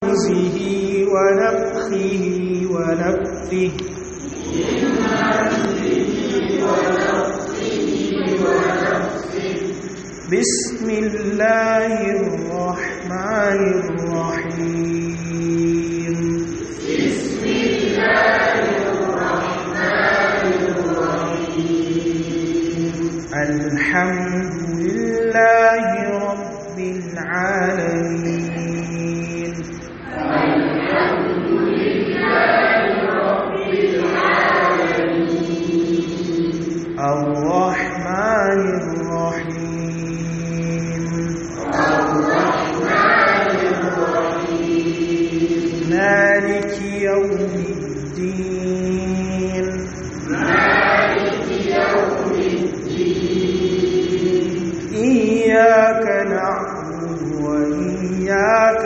همزه ونفخه ونفثه بسم الله الرحمن الرحيم بسم الله الرحمن الرحيم الحمد لله رب العالمين الحمد لله رب العالمين الرحمن الرحيم الرحمن الرحيم مالك يوم الدين مالك يوم الدين إياك نعبد وإياك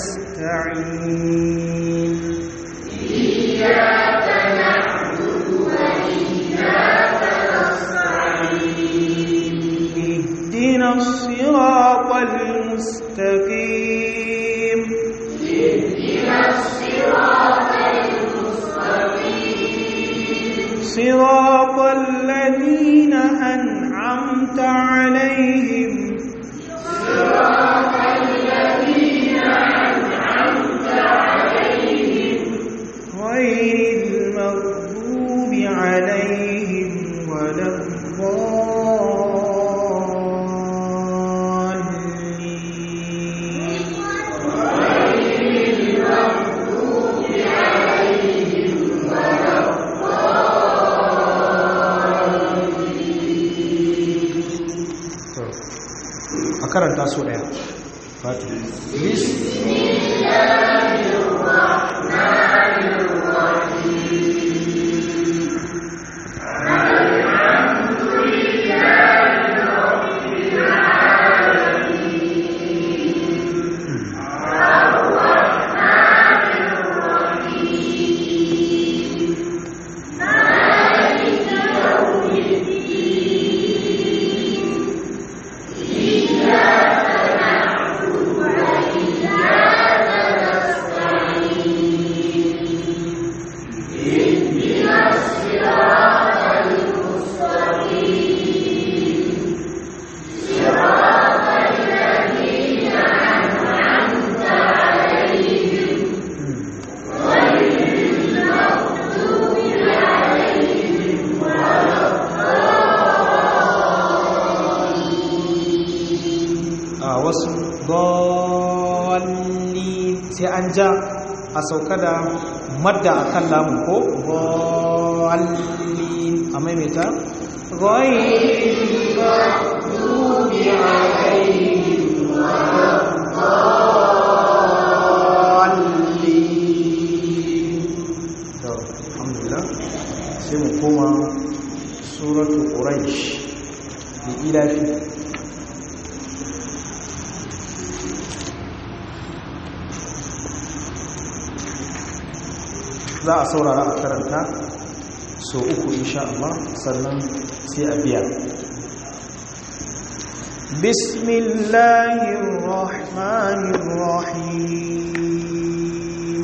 نستعين إياك نعبد وإياك نستعين اهدنا الصراط المستقيم اهدنا الصراط المستقيم صراط الذين أنعمت عليهم صراط الذين أنعمت عليهم غير المغضوب عليهم ولا الضالين غير المغضوب عليهم ولا a karanta su ɗaya fatu بسم الله الرحمن الرحيم الحمد لله رب العالمين الرحمن الرحيم مالك يوم الدين إياك نعبد وإياك نستعين اهدنا الصراط المستقيم صراط الذين أنعمت عليهم غير المغضوب عليهم ولا a wasu dalli sai an ja a sauka da madda a kan lamun ko dalli a maimaita المغضوب عليهم ولا To, alhamdulillah sai mu koma suratu quraish da ilafi za a saurara a karanta so uku insha Allah sannan sai a biya bismillahir rahmanir rahim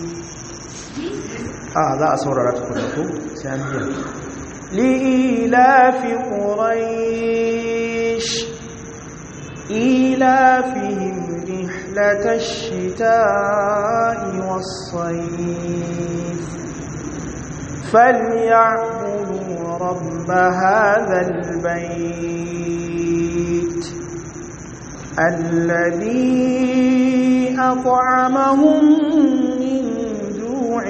a za a saurara ta kuma ko sai an biya li'ilafi quraish إيلافهم رحلة الشتاء والصيف فليعبدوا رب هذا البيت الذي أطعمهم من جوع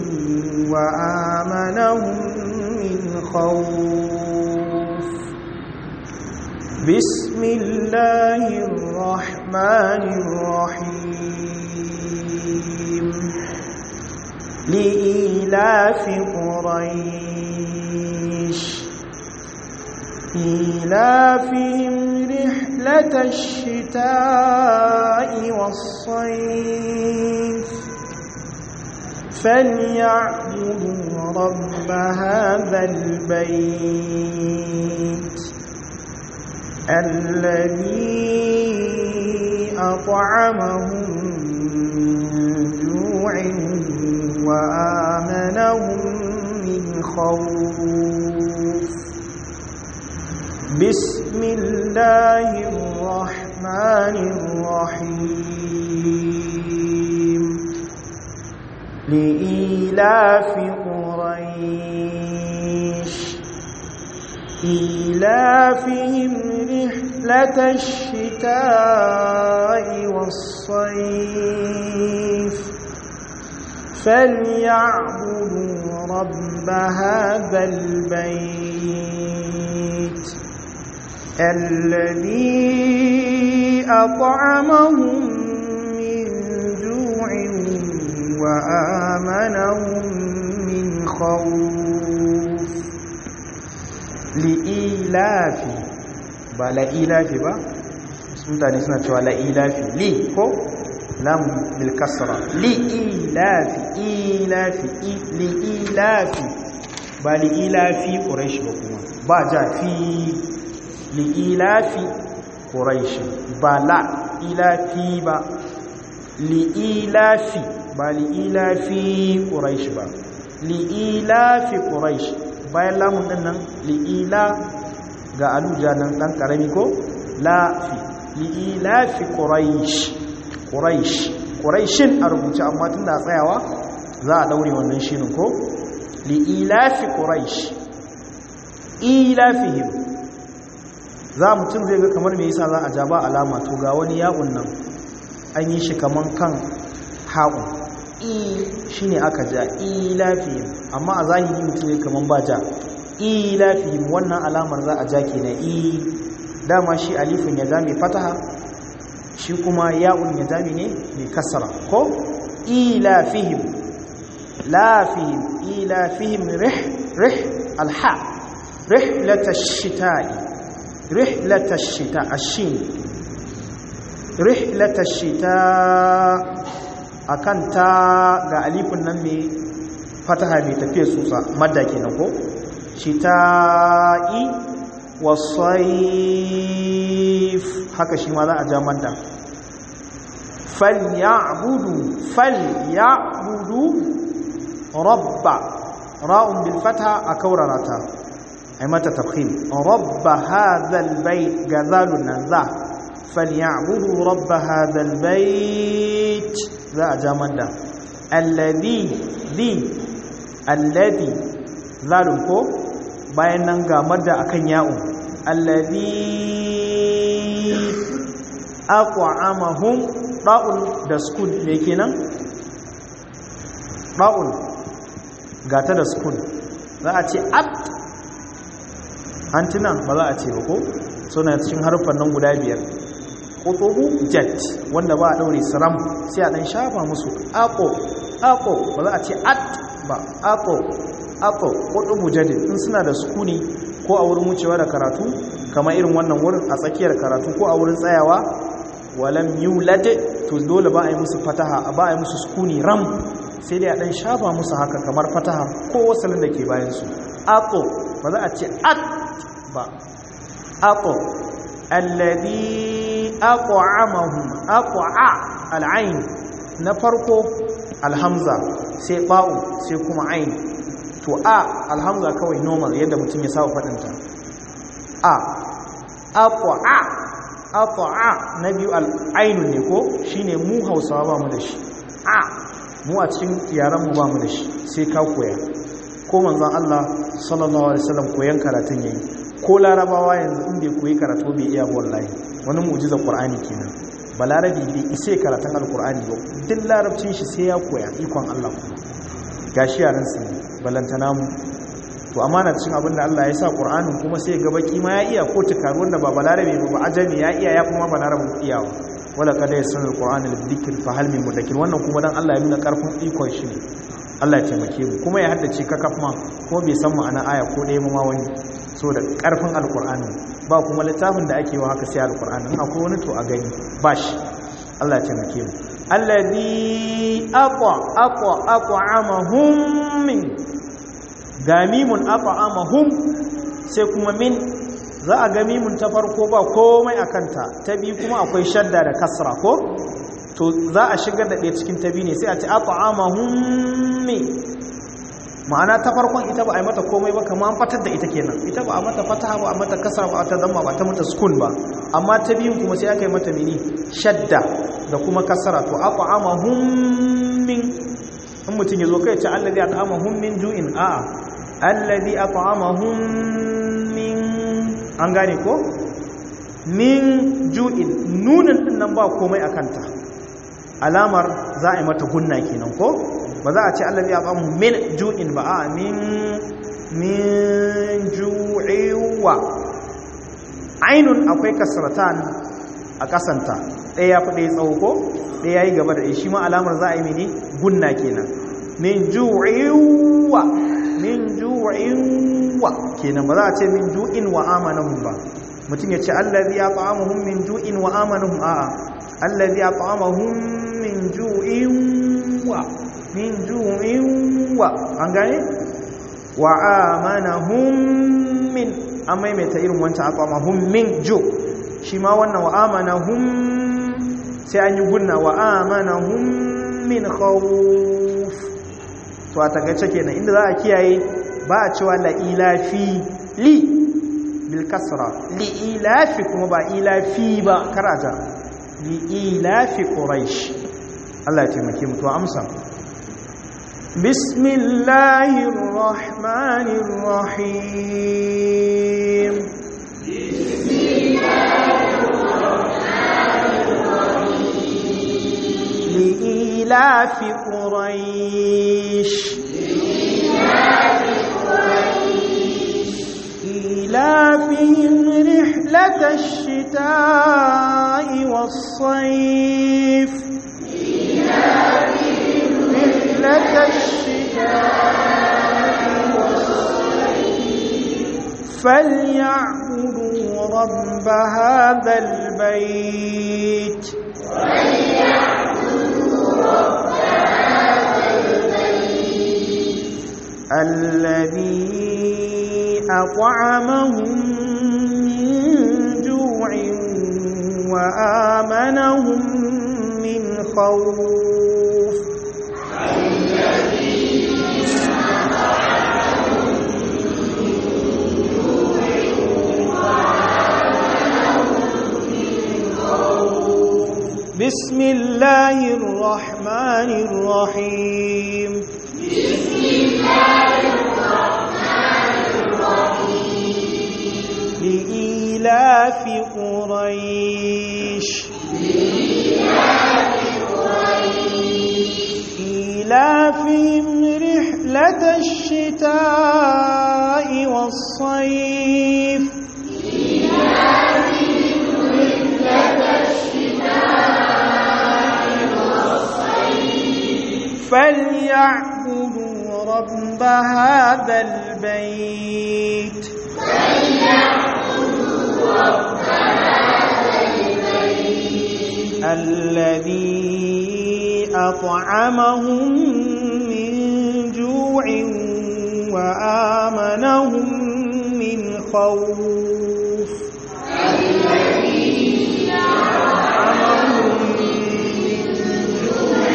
وآمنهم من خوف بسم الله الرحمن الرحيم لإيلاف قريش إيلافهم رحلة الشتاء والصيف فليعبدوا رب هذا البيت الذي أطعمهم من وآمنهم من خوف بسم الله الرحمن الرحيم لإيلاف قريش إيلافهم رحلة الشتاء والصيف فليعبدوا رب هذا البيت الذي أطعمهم من جوع وآمنهم من خوف li'ilafi ba la'ilafi ba mutane suna cewa la'ilafi li ko lam bil kasra li'ilafi ilafi li'ilafi ba li'ilafi quraish ba kuma ba ja fi li'ilafi quraish ba la ilafi ba li'ilafi ba li'ilafi quraish ba li'ilafi quraish bayan lamun din nan li'ila ga aluja nan dan karami ko lafi li'ilafi quraish quraish quraishin a rubuce amma tunda tsayawa za a daure wannan shinin ko li'ilafi quraish ilafihim za mutum zai ga kamar me yasa za a ja ba alama to ga wani ya'un nan an yi shi kaman kan ha'un i shi ne aka ja ilafihim amma a zahiri mutum ne kaman ba ja ilafihim wannan alamar za a ja ke na i dama shi alifin ya zame fataha shi kuma ya'un ya zame ne mai kasara ko ilafihim lafihim ilafihim rih rih alha rihlatash shita'i rihlatash shita ashin rihlatash shita akan ta ga alifin nan mai fataha mai tafiye tsutsa madda kenan ko shita'i wasayif haka shi ma za a ja madda falyabudu falyabudu rabba ra'un bil fatha a kaurarata ai mata tafkhim rabba hadha al bayt gazalun nan za falyabudu rabba hadha al bayt za a ja manda alladhi di alladhi zalun ko bayan nan ga madda akan ya'un alladhi aq'amahum da'un da sukun ne kenan da'un gata da sukun za a ce at antina ba za a ce ba ko suna cikin harfan nan guda biyar kotobu jet wanda ba a daure siram sai a dan shafa musu ako ako ba za a ce at ba ako ako kotobu jadid in suna da sukuni ko a wurin wucewa da karatu kamar irin wannan wurin a tsakiyar karatu ko a wurin tsayawa walam yulad to dole ba a yi musu fataha ba a yi musu sukuni ram sai dai a dan shafa musu haka kamar fataha ko wasalin da ke bayan su ako ba za a ce at ba ako alladhi aq'amahum aq'a al'ain na farko alhamza sai ba'u sai kuma ain to a alhamza kawai normal yadda mutum ya saba fadinta a aq'a aq'a na biyu al'ain ne ko shine mu Hausawa ba mu da shi a mu a cikin yaran mu ba mu da shi sai ka koya ko manzon Allah sallallahu alaihi wasallam koyan karatun yayi ko larabawa yanzu in bai koyi karatu bai iya wallahi wani mu'jizar qur'ani kenan balarabi bai isa karatun alqur'ani ba duk larabcin shi sai ya koya ikon Allah kuma gashi yaran su balantana mu to amana cikin abin da Allah ya sa qur'anin kuma sai ga baki ma ya iya ko tukaru wanda ba balarabi ba ba ajami ya iya ya kuma balarabin iyawa wala kada yasanul qur'ana lidhikr fa hal min mudakkir wannan kuma dan Allah ya nuna karfin ikon shi ne Allah ya taimake mu kuma ya haddace kakaf ma ko bai san ma'ana aya ko ɗaya ma wani so da ƙarfin alƙur'anin ba kuma littafin da ake wa haka sai alƙur'anin akwai wani to a gani ba shi Allah ya taimake mu alladhi aqwa aqwa aq'amahum min gamimun aq'amahum sai kuma min za a ga mimun ta farko ba komai akanta ta biyu kuma akwai shadda da kasra ko to za a shigar da ɗaya cikin ta biyu ne sai a ce at'amahum me ma'ana ta farkon ita ba a yi mata komai ba kamar an fatar da ita kenan ita ba a mata fataha ba a mata kasar ba a ta damma ba ta mata sukun ba amma ta biyun kuma sai aka yi mata mini shadda da kuma kasara to at'amahum min in mutum ya zo kai ce allazi at'amahum min ju'in a'a allazi at'amahum min an gane ko min ju'in nunin din nan ba komai a kanta alamar za a yi mata gunna kenan ko ba za a ce allazi at'amahum min ju'in ba a min min ju'iwa ainun akwai kasratan a kasanta ɗaya ya fi ɗaya tsawo ko ɗaya ya yi gaba da ɗaya shi ma alamar za a yi mini gunna kenan min ju'iwa min ju'iwa kenan ba za a ce min ju'in wa amanahum ba mutum ya ce allazi ya ta'amuhum min ju'in wa amanahum a'a allazi ya ta'amuhum min ju'in wa min ju'in wa an gane wa amanahum min an maimaita irin wancan aqamahum min ju shi ma wannan wa amanahum sai an yi gunna wa amanahum min khawf to a takaice kenan inda za a kiyaye ba a cewa la ilafi li bil kasra li ilafi kuma ba ilafi ba karata li ilafi quraish Allah ya taimake mu to amsa bismillahir rahmanir rahim لإيلاف قريش إيلافهم رحلة الشتاء والصيف رحلة الشتاء والصيف فليعبدوا رب هذا البيت الذي أطعمهم من جوع وآمنهم من خوف بسم الله الرحمن الرحيم بسم الله الرحمن الرحيم لإيلاف قريش لإيلاف قريش إيلافهم رحلة الشتاء والصيف إيلافهم رحلة الشتاء والصيف فليعبدوا رب هذا البيت فليعبدوا رب هذا البيت الذي أطعمهم من جوع وآمنهم من خوف الذي أطعمهم من جوع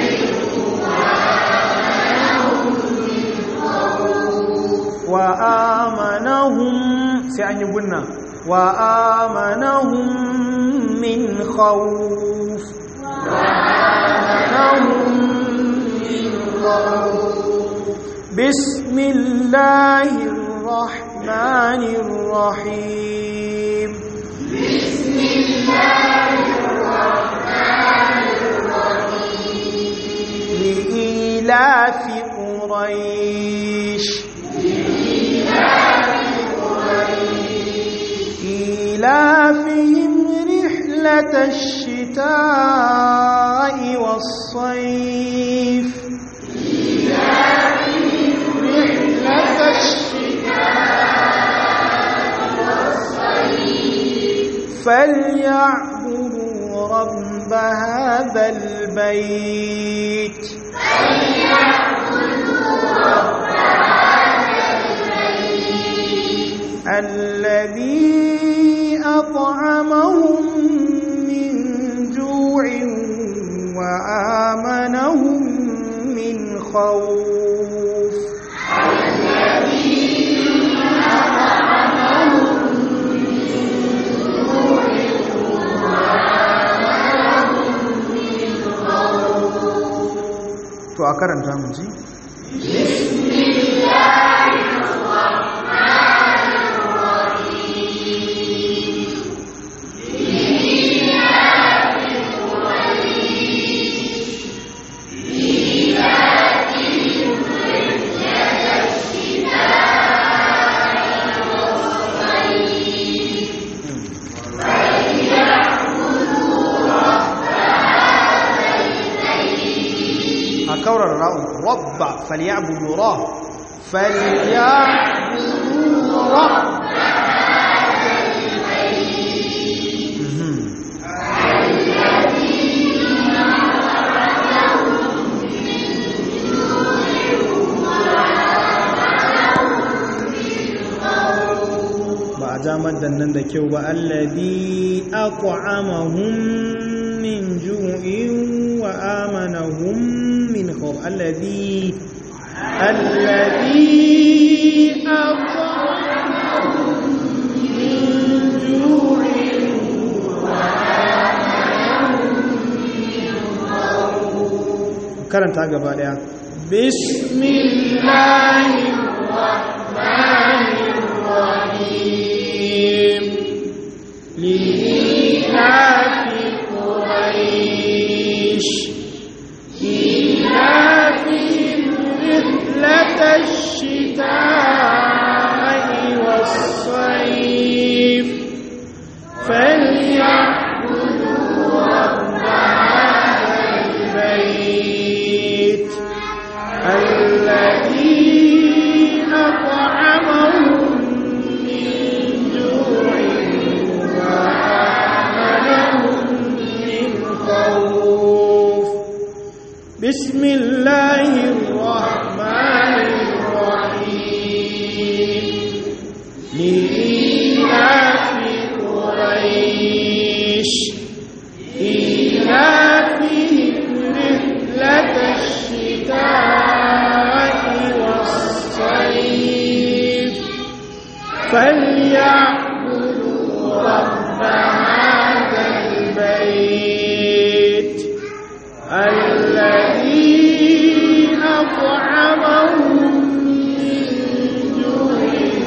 وآمنهم من خوف وآمنهم سيعني قلنا وآمنهم من خوف وآمنهم من خوف بسم الله الرحمن الرحيم بسم الله الرحمن الرحيم لإيلاف قريش لإيلاف قريش إيلافهم رحلة الشتاء والصيف إيلافهم رحلة الشتاء والصيف فليعبدوا رب هذا البيت فليعبدوا رب هذا البيت الذي أطعمهم من جوع خوف to a karanta mu ji a kaurar ra'un rabba falyabudu ra falyabudu ra Mhm. ba a jamar da nan da kyau ba allazi aq'amahum min ju'in wa amanahum min khawf allazi allazi aq'amahum min ju'in wa amanahum min khawf karanta gaba daya bismillahir rahmanir rahim لإيلاف قريش إيلافهم رحلة الشتاء والصيف فليعبدوا رب هذا البيت الذي أطعمهم من جوع وآمنهم من خوف بسم الله الرحمن الرحيم لإيلاف قريش إيلافهم رحلة الشتاء والصيف فليعبدوا رب هذا البيت الذي أطعمهم من جوع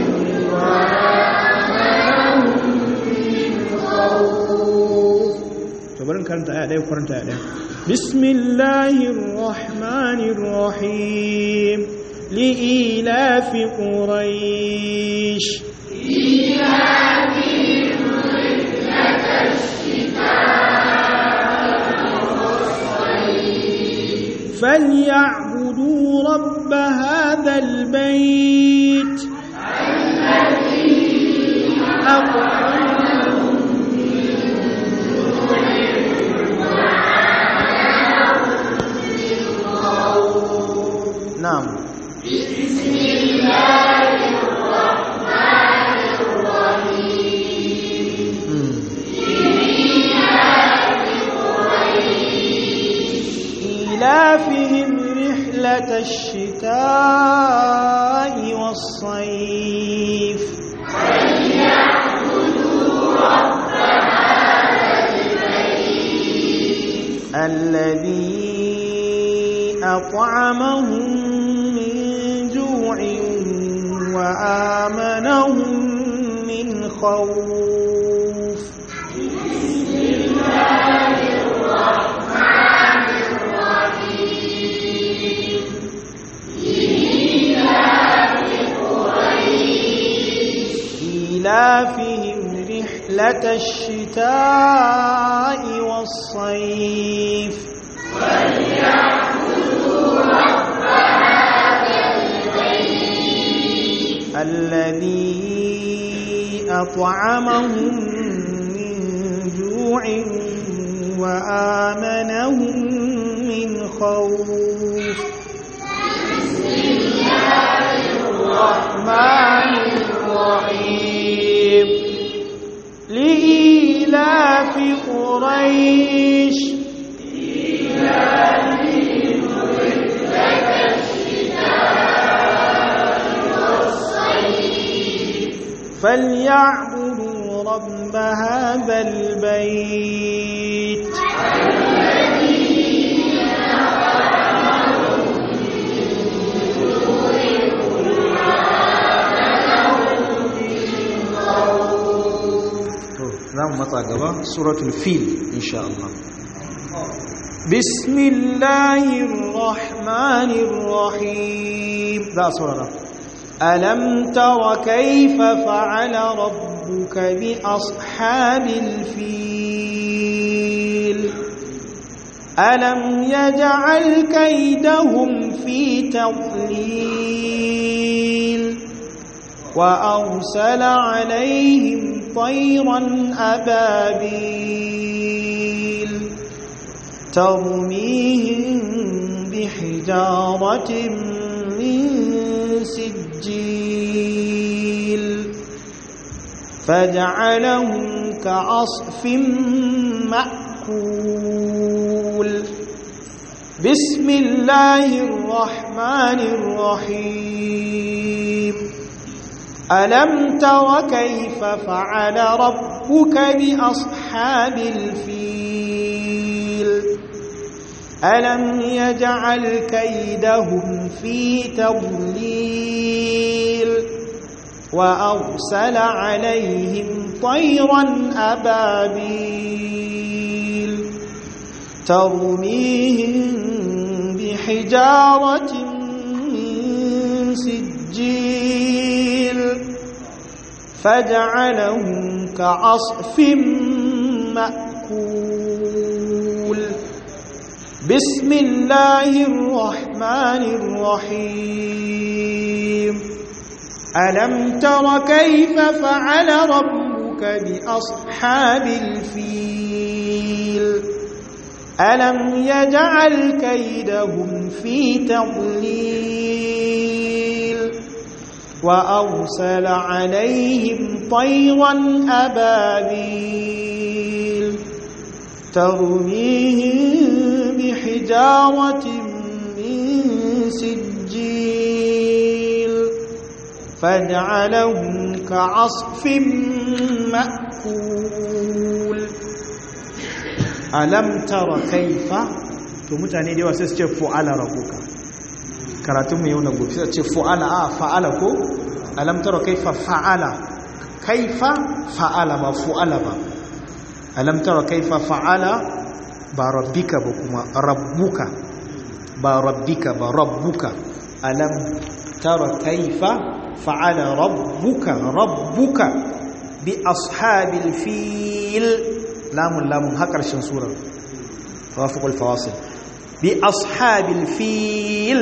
وآمنهم من خوف تبارك كانت آية دي وقرنت آية دي بسم الله الرحمن الرحيم لإيلاف قريش فليعبدوا رب هذا البيت أطعمهم نعم إيلافهم رحلة الشتاء والصيف الذي أطعمهم من جوع وآمنهم من خوف إيلافهم رحلة الشتاء والصيف الذي أطعمهم من جوع وآمنهم من خوف الرحمن الرحيم لإيلاف قريش فليعبدوا رب هذا البيت za mu matsa gaba suratul fil insha Allah bismillahir rahmanir rahim za saurara alam tara kayfa fa'ala rabbuka bi ashabil fil alam yaj'al kaydahum fi tadlil وأرسل عليهم طيرا أبابيل ترميهم بحجارة من سجيل فجعلهم كعصف مأكول بسم الله الرحمن الرحيم ألم تر كيف فعل ربك بأصحاب الفيل ألم يجعل كيدهم في تضليل وأرسل عليهم طيرا أبابيل ترميهم بحجارة من سجيل فجعلهم كعصف مأكول بسم الله الرحمن الرحيم ألم تر كيف فعل ربك بأصحاب الفيل ألم يجعل كيدهم في تضليل وأرسل عليهم طيرا أبابيل ترميهم بحجارة من سجيل فجعلهم كعصف مأكول ألم تر كيف to mutane da yawa sai su ce fu'ala rabbuka karatun mu yau na gobe sai ce fu'ala a fa'ala ko alam tara kaifa fa'ala kaifa fa'ala ba fu'ala ba alam tara kaifa fa'ala ba rabbika ba kuma rabbuka ba rabbika ba rabbuka alam tara kaifa fa'ala rabbuka rabbuka bi ashabil fil lamun lamun har karshen surar tawafuqul fawasil bi ashabil fil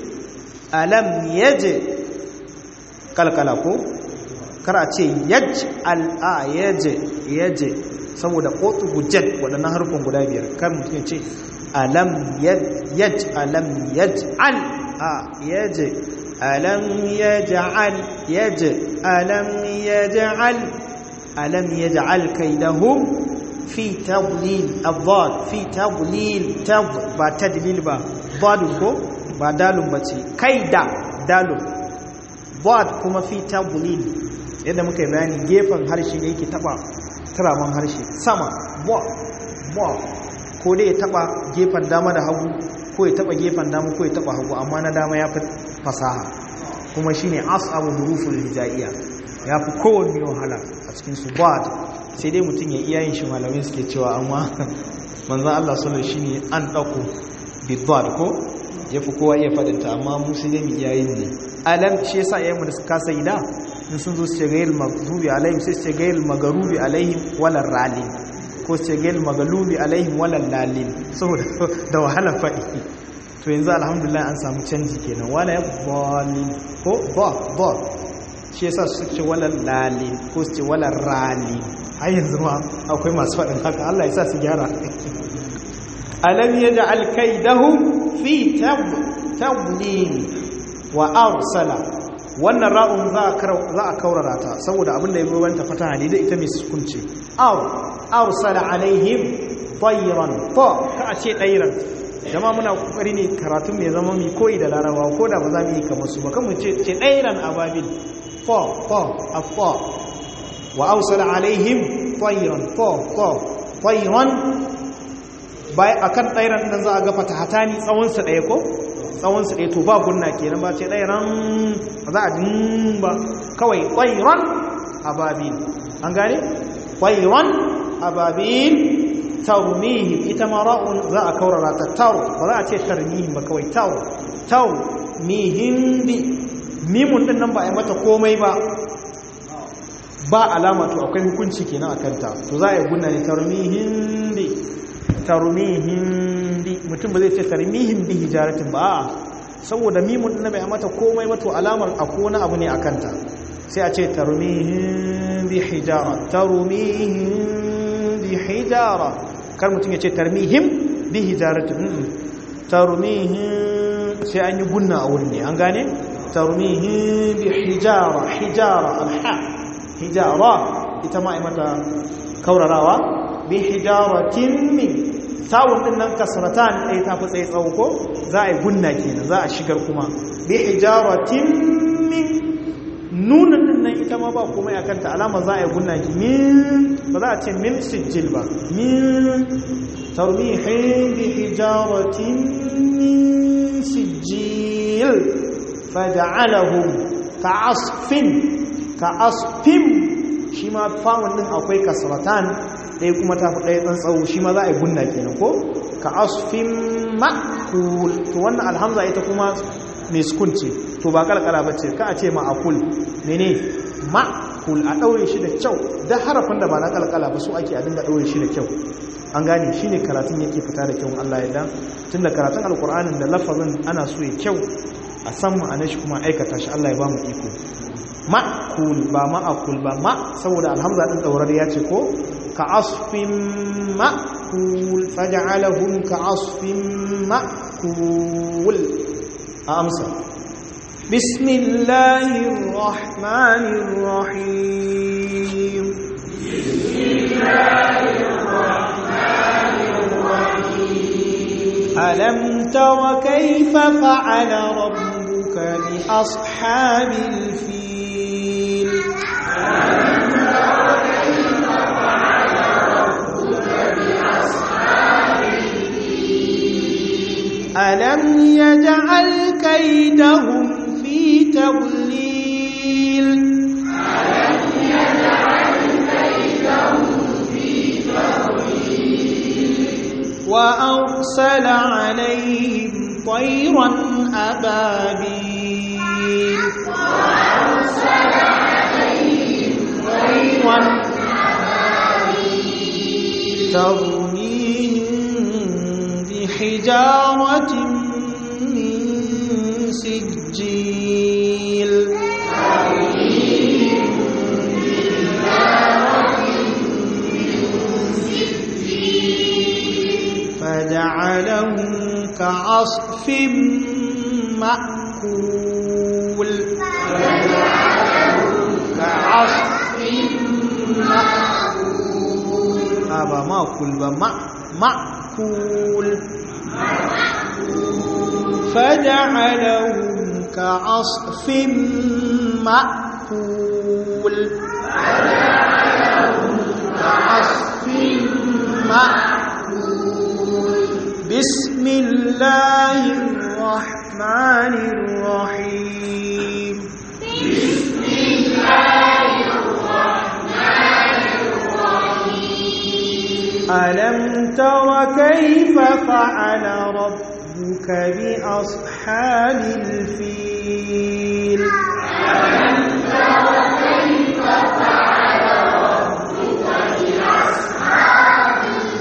alam yaje kalkala ko kar a ce yaj al'a yaje yaje saboda kotu hujjat waɗannan harfin guda biyar kan mutum ce alam yaj alam yaj al a yaje alam yaj'al yaje alam yaj'al alam yaj'al kaidahum fi tadlil adad fi tadlil tad ba tadlil ba dadun ko ba dalun bace kaida dalun dad kuma fi tadlil yadda muka yi bayani gefen harshe ne yake taba turaman harshe sama bo bo ko dai ya taba gefen dama da hagu ko ya taba gefen dama ko ya taba hagu amma na dama ya fi fasaha kuma shine asabu huruful hijaiya ya fi kowanne wahala a cikin su bad sai dai mutum ya iya yin shi malamai suke cewa amma manzan Allah sallar shi ne an ɗauko bidwad ko ya fi kowa iya faɗinta amma mu sai dai mu iya yin ne alam shi yasa yayin da suka sai da in sun zo su ce gairil maghdubi alaihim sai su ce gairil magarubi alaihim wala ralin ko su ce gairil magalubi alaihim wala lalin saboda da wahala faɗi to yanzu alhamdulillah an samu canji kenan wala ya bolin ko ba ba shi yasa su ce wala lalin ko su ce wala ralin har yanzu ma akwai masu faɗin haka Allah ya sa su gyara alam yaj'al kaidahum fi tadlil wa arsala wannan ra'un za a kaurara ta saboda abin da ya bi wanta fata ne da ita mai sukunce aw arsala alaihim tayran fa ka a ce dairan jama muna kokari ne karatu mai zama mai koyi da larabawa ko da ba za mu yi kamar su ba kan mu ce ce dairan ababil fa fa afa wa arsala alaihim tayran to to tayran bai akan tayran nan za a ga fatahatani tsawon sa daya ko tsawon sa daya to ba gunna kenan ba ce tayran za a din ba kawai tayran ababil an gane tayran ababil tarmihim ita ma ra'un za a kaurara ta taw ba za a ce tarmihim ba kawai taw taw mihim bi mimun din nan ba a yi mata komai ba ba alama to akwai hukunci kenan a kanta to za a yi gunna ne tarmihim bi tarmihim bi mutum ba zai ce tarmihim bi hijaratin ba a'a saboda mimun din bai mata komai ba to alamar akwai wani abu ne a kanta sai a ce tarmihim bi hijara tarmihim bi hijara kar mutum ya ce tarmihim bi hijaratin tarmihim sai an yi gunna a wurin ne an gane tarmihim bi hijara hijara alha hijara ita ma mata kaurarawa bi hijaratin min tawun din nan kasratan ɗaya ta fi tsaye tsawo ko za a yi gunna kenan za a shigar kuma bi hijaratin min nunan din nan ita ma ba komai akan ta alama za a yi gunna ki min ba za a ce min sijil ba min tarmihin bi hijaratin min sijil faja'alahum ka'asfin ka'asfin shi ma fa'un din akwai kasratan ɗaya kuma ta fi ɗaya ɗan tsawo shi ma za a yi gunna kenan ko ka'asfin ma'kul to wannan alhamza ita kuma mai sukun ce to ba kalkala ba ce ka a ce ma'akul mene ma'kul a ɗaure shi da kyau da harafin da ba na kalkala ba su ake a dinga ɗaure shi da kyau an gane shi ne karatun yake fita da kyau Allah ya dan tun da karatun alkur'anin da lafazin ana so ya kyau a san ma'anar shi kuma aikata shi Allah ya ba mu iko ma'kul ba ma'akul ba ma saboda alhamza din daurar ya ce ko ka asfin ma'kul faj'alahum ka asfin ma'kul a amsa bismillahir rahmanir rahim bismillahir ألم تر كيف فعل ربك بأصحاب الفيل ألم تر كيف فعل ربك بأصحاب الفيل ألم يجعل كيدهم في تضليل ألم يجعل كيدهم في تضليل وأرسل عليهم طيرا أبابيل وأرسل عليهم طيرا أبابيل ترميهم بحجارة من سجيل ترميهم بحجارة فجعلهم كعصف مأكول كعصف مأكول هذا مأكول بمع مأكول فجعلهم كعصف مأكول فجعلهم كعصف مأكول بسم الله الرحمن الرحيم بسم الله الرحمن الرحيم ألم تر كيف فعل ربك بأصحاب الفيل ألم تر كيف فعل ربك بأصحاب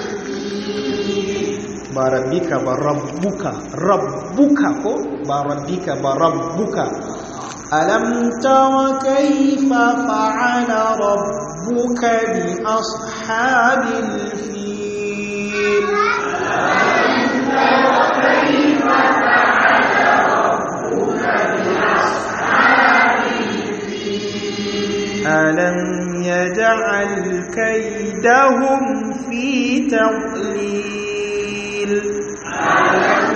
ba rabbika ba rabbuka rabbuka ko ba rabbika ba rabbuka alam tara kayfa fa'ala rabbuka bi ashabil fil alam tara kayfa fa'ala rabbuka bi ashabil fil alam yaj'al kaydahum fi tadlil ألم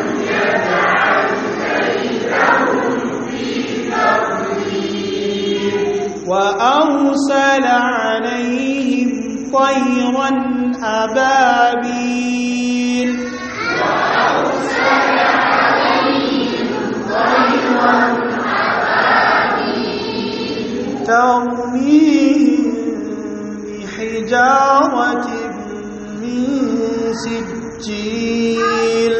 يجعل كيدهم في تضليل وأرسل عليهم طيرا أبابيل وأرسل عليهم طيرا ترميهم بحجارة من سجيل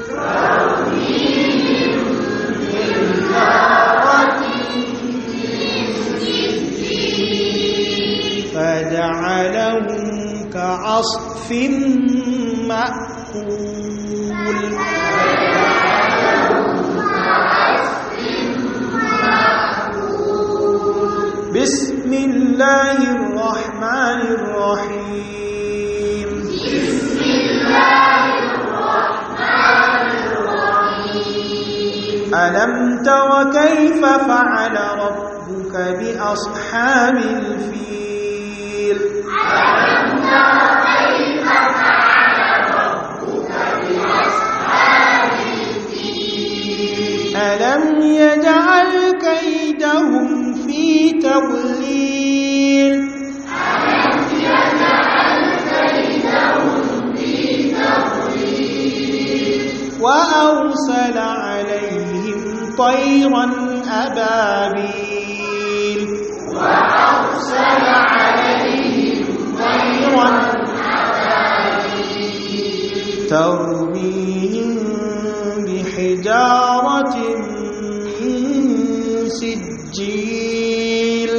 فجعلهم كعصف مأكول بسم الله الرحمن الرحيم بسم الله الرحمن الرحيم ألم تر كيف فعل ربك بأصحاب الفيل ألم تر كيف فعل ربك بأصحاب الفيل ألم يجعل كيدهم في تضليل ألم يجعل كيدهم في تضليل وأرسل عليهم طيرا أبابيل وأرسل عليهم طيرا ترميهم بحجارة من سجيل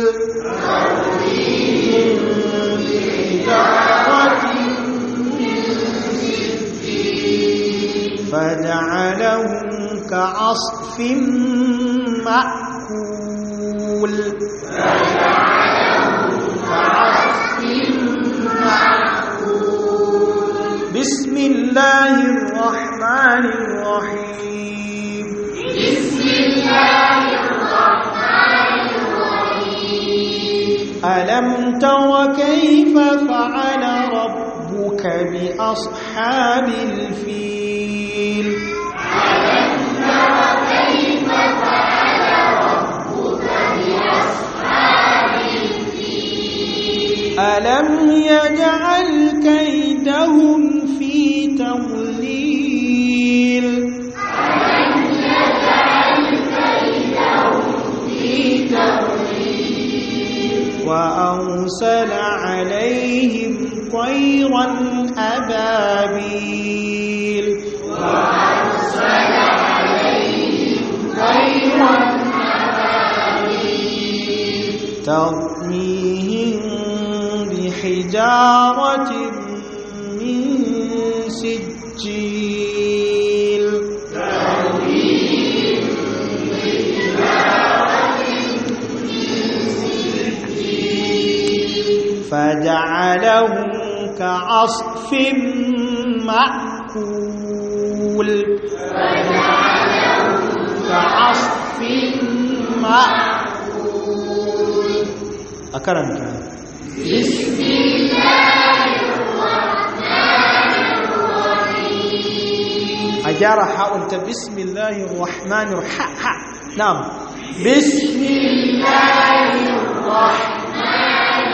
بحجارة فجعلهم كعصف مأكول كعصف بسم الله الرحمن الرحيم بسم الله الرحمن الرحيم ألم تر كيف فعل ربك بأصحاب الفيل ألم تر كيف فعل ربك بأصحاب الفيل ألم يجعل كيدهم في تضليل ألم يجعل كيدهم في تضليل وأرسل عليهم طيرا أبابيل وأرسل عليهم طيرا ترميهم بحجارة من سجيل فجعلهم كعصف مأكول كعصف مأكول أكرمك بسم الله الرحمن الرحيم أجار حاولت بسم الله الرحمن الرحيم نعم بسم الله الرحمن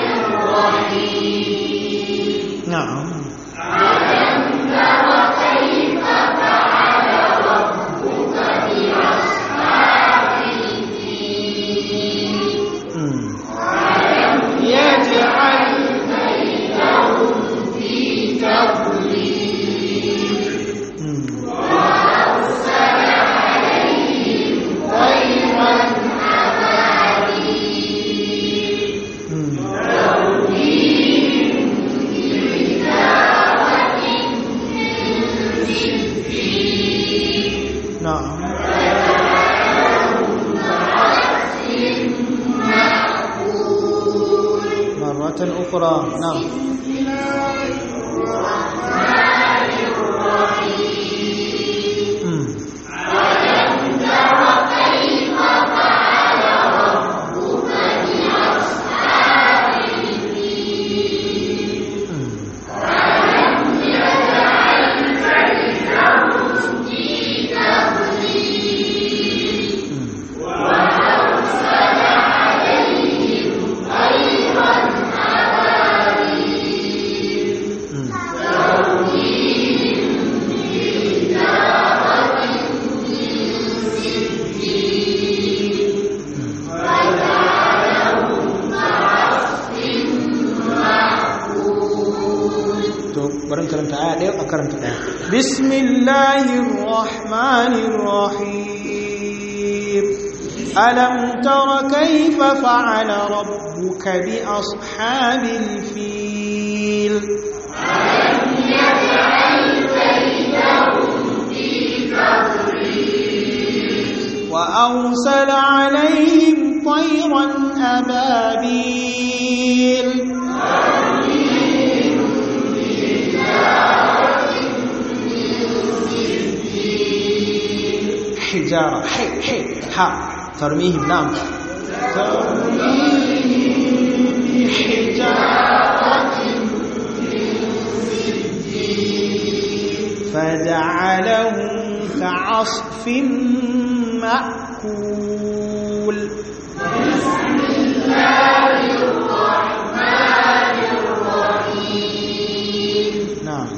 الرحيم نعم ألم تر كيف فعل ربك بأصحاب الفيل مم. ألم يجعل كيدهم في تضليل مم. وأرسل عليهم طيرا أبابيل مم. ترميهم بحجارة من سجيل نعم مرة أخرى نعم مم. مم. مم. to barin karanta aya ɗaya a karanta ɗaya bismillahir rahmanir rahim alam tara kayfa fa'ala rabbuka bi ashabil fil وأرسل عليهم طيرا أبابيل حجارة حي حي ها ترميهم نعم ترميهم بحجارة فجعلهم كعصف مأكول نعم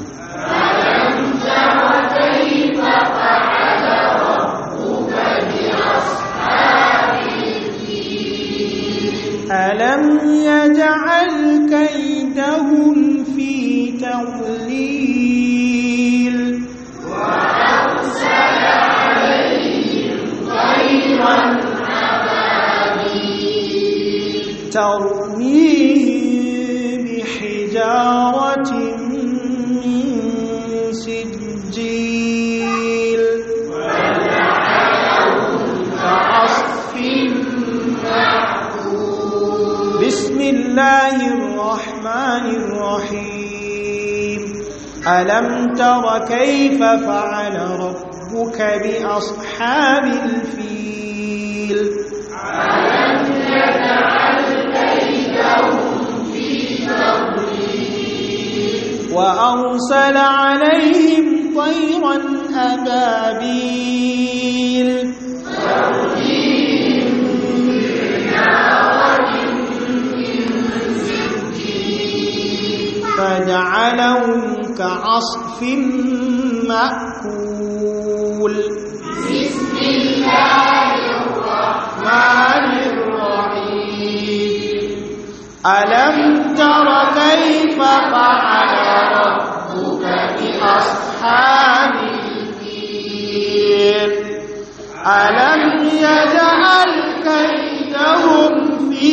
ألم يجعل كيدهم في تضليل ترميهم بحجارة من سجيل كعصف بسم الله الرحمن الرحيم ألم تر كيف فعل ربك بأصحاب الفيل وأرسل عليهم طيرا أبابيل فجعلهم كعصف مأكول بسم الله الرحمن الرحيم ألم تر كيف فعل ربك بأصحاب الفيل ألم يجعل كيدهم في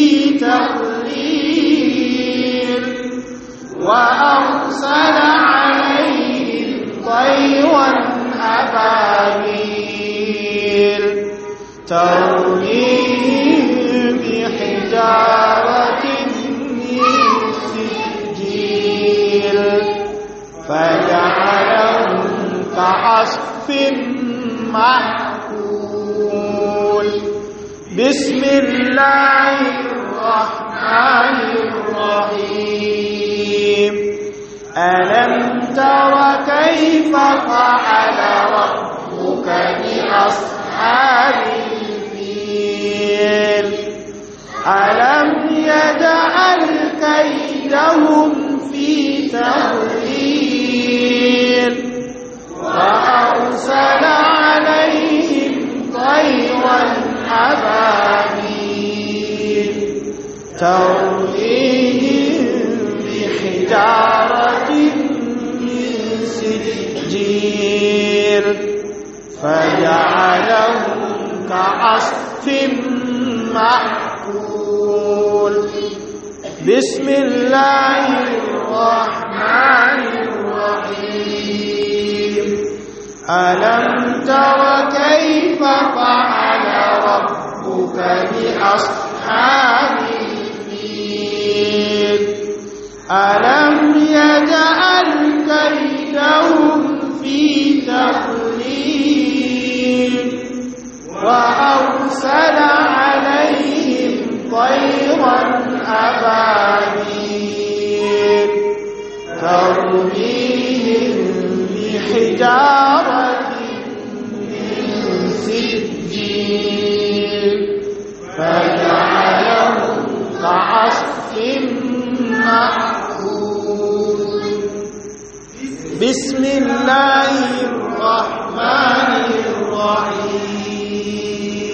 تضليل وأرسل عليهم طيرا أبابيل ترميهم بحجارة من سجيل فجعلهم كعصف مأكول بسم الله الرحمن الرحيم ألم تر كيف فعل ربك بأصحاب الفيل ألم يجعل كيدهم في تضليل وأرسل عليهم طيرا أبابيل ترميهم بحجارة من سجيل فجعلهم كعصف مأكول بسم الله الرحمن الرحيم ألم تر كيف فعل ربك بأصحاب الفيل ألم يجعل كيدهم في تضليل وأرسل عليهم طيرا أبابيل ترميهم بحجارة من سجيل فجعلهم كعصف مأكول بسم الله الرحمن الرحيم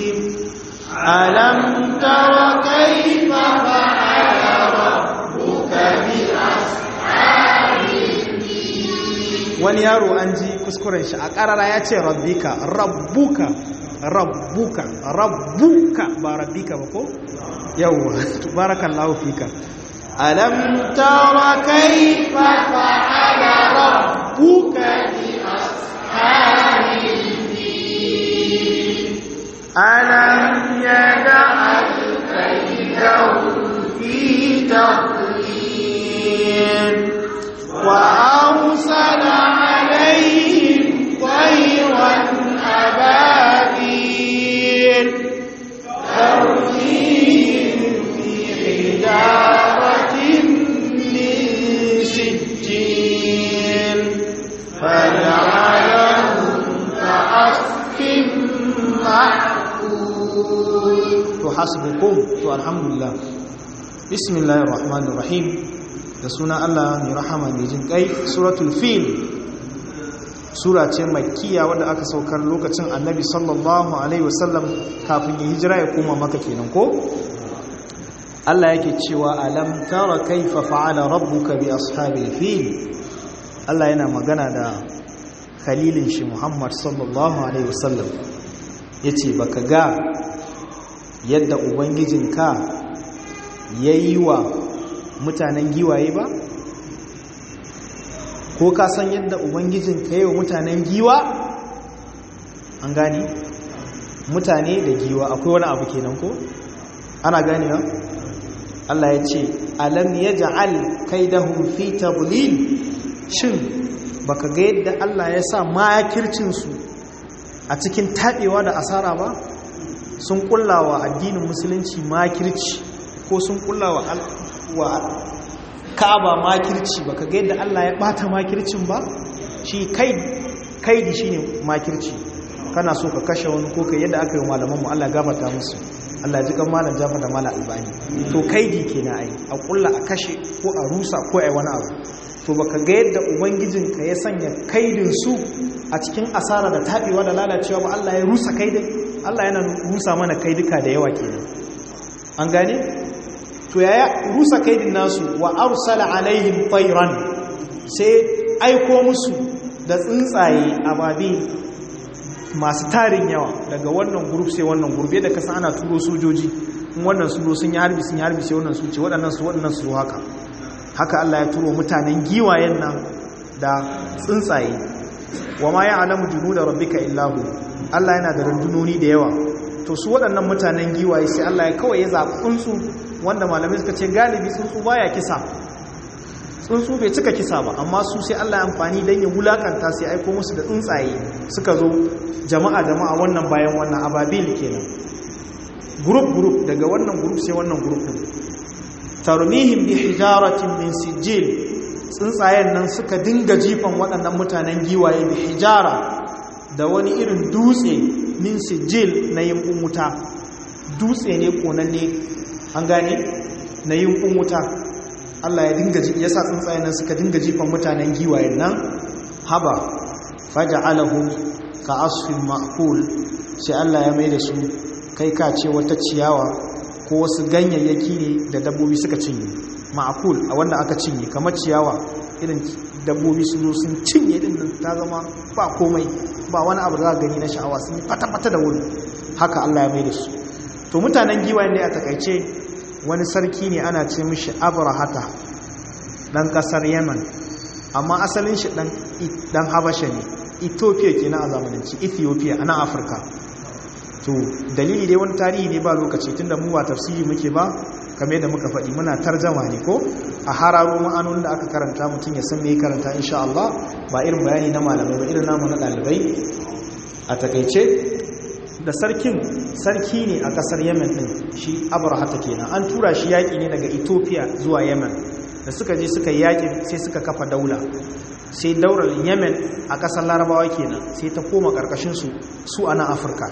alam tara kaifa fa'ala rabbuka bi wani yaro an ji kuskuren shi a karara ya ce rabbika rabbuka rabbuka rabbuka ba rabbika ba ko yawwa barakallahu fika alam tara kaifa fa'ala rabbuka bi ashabil fil alam yaj'al kaydahum fi tadlil wa arsala alayhim tayran ababil ترميهم بحجارة من سجيل فجعلهم كعصف معقول تحسبكم والحمد لله بسم الله الرحمن الرحيم da suna Allah mai rahama mai jin kai suratul fil sura ce makkiya wadda aka saukar lokacin annabi sallallahu alaihi wasallam kafin ya hijira ya koma maka kenan ko Allah yake cewa alam tara kaifa fa'ala rabbuka bi ashabil fil Allah yana magana da khalilin shi Muhammad sallallahu alaihi wasallam yace baka ga yadda ubangijinka yayi wa mutanen giwaye ba ko ka san yadda ubangijin ka yi wa mutanen giwa an gani mutane da giwa akwai wani abu kenan ko ana gani ba Allah ya ce alam yaj'al kaidahum fi tadlil shin baka ga yadda Allah ya sa makircin su a cikin tabewa da asara ba sun kullawa addinin musulunci makirci ko sun kullawa wa ka'aba makirci baka ga yadda Allah ya bata makircin ba shi kai kaidi shine makirci kana so ka kashe wani ko kai yadda aka yi malaman mu Allah gafarta musu Allah ji kan malam Jafar da malam Albani to kaidi kenan ai a kulla a kashe ko a rusa ko ai wani abu to baka ga yadda ubangijin ka ya sanya kaidin su a cikin asara da tabewa da lalacewa ba Allah ya rusa kaidin Allah yana rusa mana kaidika da yawa kenan an gane to yaya rusa kaidin nasu wa arsala alaihim tayran sai aiko musu da tsuntsaye ababe masu tarin yawa daga wannan group sai wannan group yadda kasa ana turo sojoji in wannan su sun yi harbi sun yi harbi sai wannan su ce waɗannan su waɗannan su haka haka Allah ya turo mutanen giwayen nan da tsuntsaye wa ma ya'lamu junuda rabbika illahu Allah yana da rundunoni da yawa to su waɗannan mutanen giwaye sai Allah ya kawai ya zaɓi tsuntsu wanda malamai suka ce galibi tsuntsu baya kisa tsuntsu bai cika kisa ba amma su sai Allah ya amfani don ya wulakanta sai aiko musu da tsuntsaye suka zo jama'a jama'a wannan bayan wannan ababil kenan group group daga wannan group sai wannan group din tarmihim bi hijaratin min sijil tsuntsayen nan suka dinga jifan waɗannan mutanen giwaye bi hijara da wani irin dutse min sijil na yin wuta dutse ne konanne an gane na yin wuta Allah ya dinga ya sa tsuntsayen nan suka dinga jifan mutanen giwayen nan haba faja'alahu ka asfin ma'kul sai Allah ya mai da su kai ka ce wata ciyawa ko wasu ganyayyaki ne da dabbobi suka cinye ma'kul a wanda aka cinye kamar ciyawa irin dabbobi su zo sun cinye din nan ta zama ba komai ba wani abu da za gani na sha'awa sun yi fata-fata da wuri haka Allah ya mai da su to mutanen giwayen ne a takaice wani sarki ne ana ce mishi abrahata dan kasar yaman amma asalin shi dan habasha ne ethiopia ke na a zamananci ethiopia a nan afirka to dalili dai wani tarihi ne ba lokaci tunda mu ba tafsiri muke ba kamar yadda muka faɗi muna tarjama ne ko a hararo ma'anonin da aka karanta mutum ya san me karanta insha Allah ba irin bayani na malamai ba irin namu na ɗalibai a takaice da sarkin sarki ne a kasar yemen din shi abrahata kenan an tura shi yaƙi ne daga ethiopia zuwa yemen da suka je suka yaƙi sai suka kafa daula sai daular yemen a ƙasar larabawa kenan sai ta koma ƙarƙashin su su a nan afirka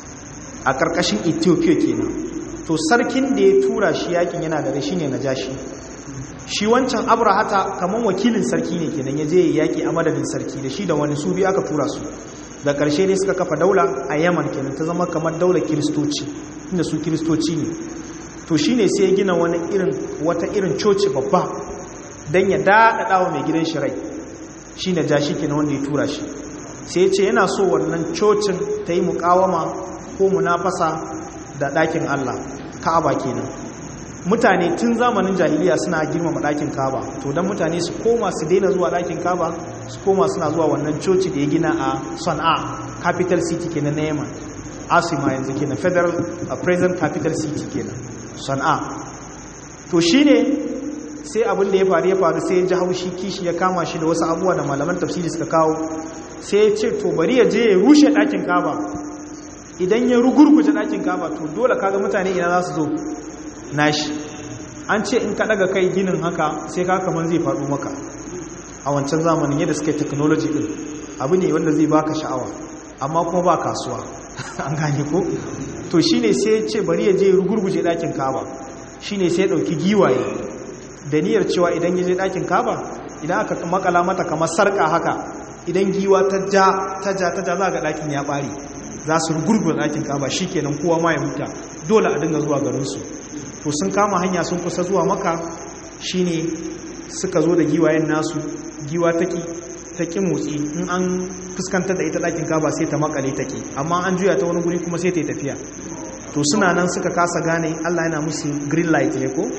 a ƙarƙashin ethiopia kenan to sarkin da ya tura shi yaƙin yana da shi ne na jashi shi wancan abrahata kamar wakilin sarki ne kenan ya je yaƙi a madadin sarki da shi da wani su biyu aka tura su da ƙarshe ne suka kafa daula a yaman kenan ta zama kamar daular kiristoci inda su kiristoci ne to shine sai ya gina wani irin wata irin coci babba don ya daɗaɗa wa mai gidan shi rai shi na ja shi kenan wanda ya tura shi sai ya ce yana so wannan cocin ta yi mukawama ko munafasa da ɗakin allah ka'aba kenan mutane tun zamanin jahiliya suna girmama ɗakin kaba to don mutane su koma su daina zuwa ɗakin kaba su koma suna zuwa wannan coci da ya gina a sana'a capital city kenan na yaman asima yanzu kenan federal a present capital city kenan sana'a to shine sai abin da ya faru ya faru sai ya ji haushi kishi ya kama shi da wasu abubuwa da malaman tafsiri suka kawo sai ya ce to bari ya je ya rushe ɗakin kaba idan ya rugurguje ɗakin kaba to dole kaga mutane ina za su zo nashi an ce in ka daga kai ginin haka sai ka kaman zai faɗo maka a wancan zamanin yadda suka technology din abu ne wanda zai baka sha'awa amma kuma ba kasuwa an gane ko to shine sai ya ce bari ya je rugurguje ɗakin kaba shine sai ya ɗauki giwaye da niyyar cewa idan ya je ɗakin kaba idan aka makala mata kamar sarƙa haka idan giwa ta ja ta ja ta ja za ga ɗakin ya ɓare za su rugurguje ɗakin kaba shi kenan kowa ma ya huta dole a dinga zuwa garinsu to sun kama hanya sun kusa zuwa maka shine suka zo da giwayen nasu giwa taki taki motsi in an fuskantar da ita ɗakin kaba sai ta makale take amma an juya ta wani guri kuma sai ta yi tafiya to suna nan suka kasa gane Allah yana musu green light ne ko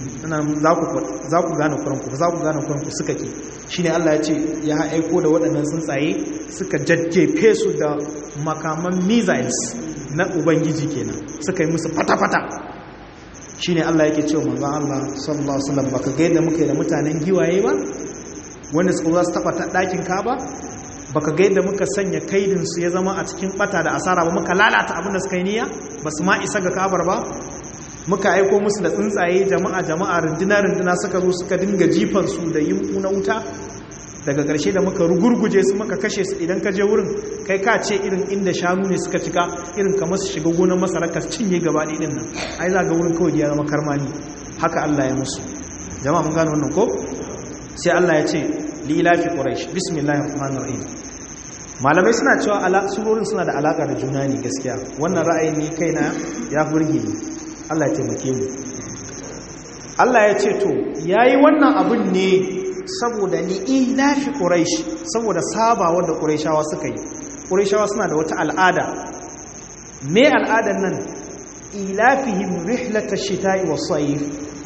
za ku gane kuranku za ku gane kuranku suka ke shine Allah ya ce ya aiko da waɗannan tsuntsaye suka jajjefe su da makaman missiles na ubangiji kenan suka yi musu fata-fata shine Allah yake cewa manzon Allah sallallahu alaihi wasallam baka ga yadda muke da mutanen giwaye ba wanda suka za su taba dakin Kaaba baka ga yadda muka sanya kaidin su ya zama a cikin bata da asara ba muka lalata abin da suka yi niyya basu ma isa ga Ka'abar ba muka aiko musu da tsuntsaye jama'a jama'a runduna runduna suka zo suka dinga jifan su da yin na wuta daga ƙarshe da muka rugurguje su muka kashe su idan ka je wurin kai ka ce irin inda shanu ne suka cika irin kamar su shiga gonar masara ka cinye gaba ɗin nan ai za ga wurin kawai ya zama karmani haka Allah ya musu jama'a mun gano wannan ko sai Allah ya ce li ilafi quraish bismillahir rahmanir rahim malamai suna cewa ala surorin suna da alaka da juna ne gaskiya wannan ra'ayin ni kaina ya burge ni Allah ya taimake mu Allah ya ce to yayi wannan abun ne saboda li'ilafi quraish saboda sabawa da quraishawa suka yi quraishawa suna da wata al'ada me al'adan nan ilafihim rihlatash shita'i was-sayf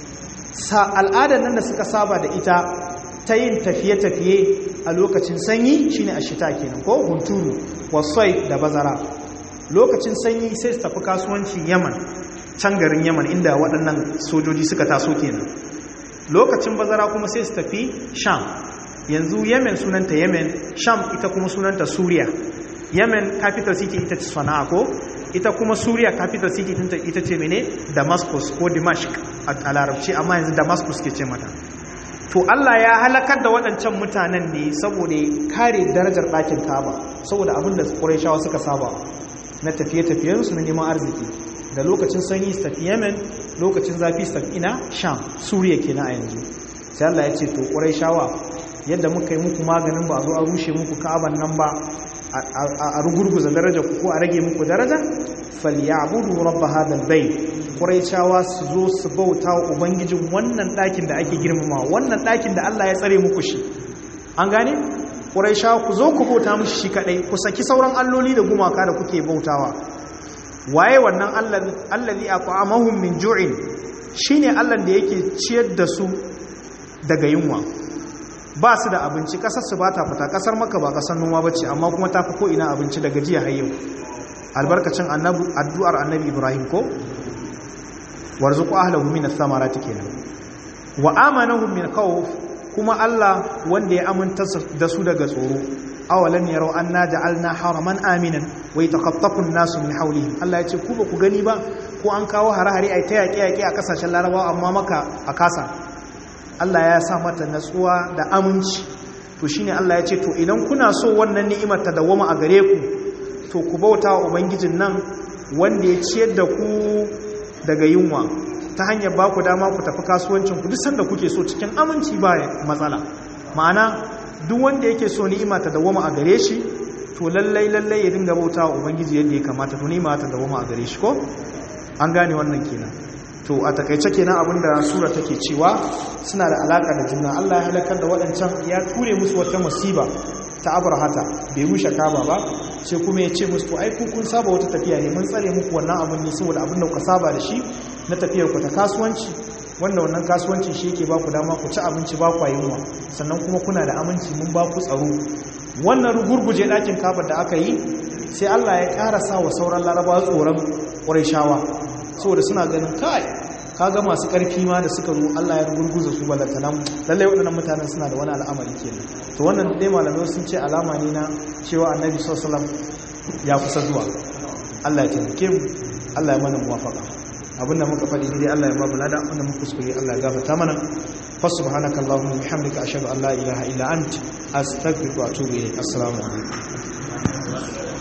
sa al'adan nan da suka saba da ita ta yin tafiye-tafiye a lokacin sanyi shine ashita kenan ko hunturu was-sayf da bazara lokacin sanyi sai su tafi kasuwanci Yaman can garin Yaman inda waɗannan sojoji suka taso kenan lokacin bazara kuma sai su tafi sham yanzu yemen sunanta yemen sham ita kuma sunanta suriya yemen capital city ita ce sana'a ko ita kuma suriya capital city ita ce mene damascus ko dimashq a larabci amma yanzu damascus ke ce mata to allah ya halakar da waɗancan mutanen ne saboda kare darajar ɗakin kaba saboda abin da ƙuraishawa suka saba na tafiye-tafiyensu na neman arziki da lokacin sanyi su tafi yemen lokacin zafi su tafi ina sham suriya kenan a yanzu sai Allah ya ce to ƙurai shawa yadda muka yi muku maganin ba a zo a rushe muku ka'aban nan ba a rugurguza daraja ku ko a rage muku daraja falyabudu rabb hadal bayt ƙurai shawa su zo su bauta wa ubangijin wannan ɗakin da ake girmama wannan ɗakin da Allah ya tsare muku shi an gane ƙurai shawa ku zo ku bauta mushi shi kaɗai ku saki sauran alloli da gumaka da kuke bautawa waye wannan allazi at'amahum min ju'in shine Allah da yake ciyar da su daga yunwa ba su da abinci kasar su bata fita kasar maka ba kasar noma bace amma kuma ta fi ko ina abinci daga jiya har yau albarkacin annabi addu'ar annabi Ibrahim ko warzuqu ahlahu min ath-thamarati kenan wa amanahum min khawf kuma Allah wanda ya aminta da su daga tsoro awalan yaro anna ja'alna haraman aminan wa yataqattafu an-nasu min hawlihim Allah yace ku ba ku gani ba ko an kawo hare-hare ai ta yaƙe-yaƙe a kasashen Larabawa amma maka a kasa Allah ya sa mata natsuwa da aminci to shine Allah ya ce to idan kuna so wannan ni'imar ta dawoma a gare ku to ku bauta wa ubangijin nan wanda ya ciyar da ku daga yunwa ta hanyar ba ku dama ku tafi kasuwancin ku duk sanda kuke so cikin aminci ba matsala ma'ana duk wanda yake so ni'ima ta dawoma a gare shi to lallai lallai ya dinga bauta wa ubangiji yadda ya kamata to ni ma ta dawo a gare shi ko an gane wannan kenan to a takaice kenan abinda sura take cewa suna da alaka da juna Allah ya halakar da waɗancan ya ture musu wata musiba ta abrahata bai rushe kaba ba sai kuma ya ce musu to ai kun saba wata tafiya ne mun tsare muku wannan abin ne saboda abin da kuka saba da shi na tafiyar ku ta kasuwanci wanda wannan kasuwancin shi yake ba ku dama ku ci abinci ba ku yunwa sannan kuma kuna da aminci mun ba ku tsaro wannan rugurguje ɗakin kabar da aka yi sai Allah ya ƙara sa wa sauran larabawa tsoron ƙurayshawa saboda suna ganin kai kaga masu ƙarfi ma da suka zo Allah ya rugurguza su balatanan lallai waɗannan mutanen suna da wani al'amari kenan to wannan dai malamai sun ce alama ne na cewa annabi sallallahu ya kusa zuwa Allah ya taimake mu Allah ya mana muwafaqa abinda muka faɗi dai Allah ya ba mu lada wanda muka kuskure Allah ya gafarta mana fa subhanaka allahumma bihamdika ashhadu an la ilaha illa ant astaghfiruka wa atubu ilayk assalamu alaikum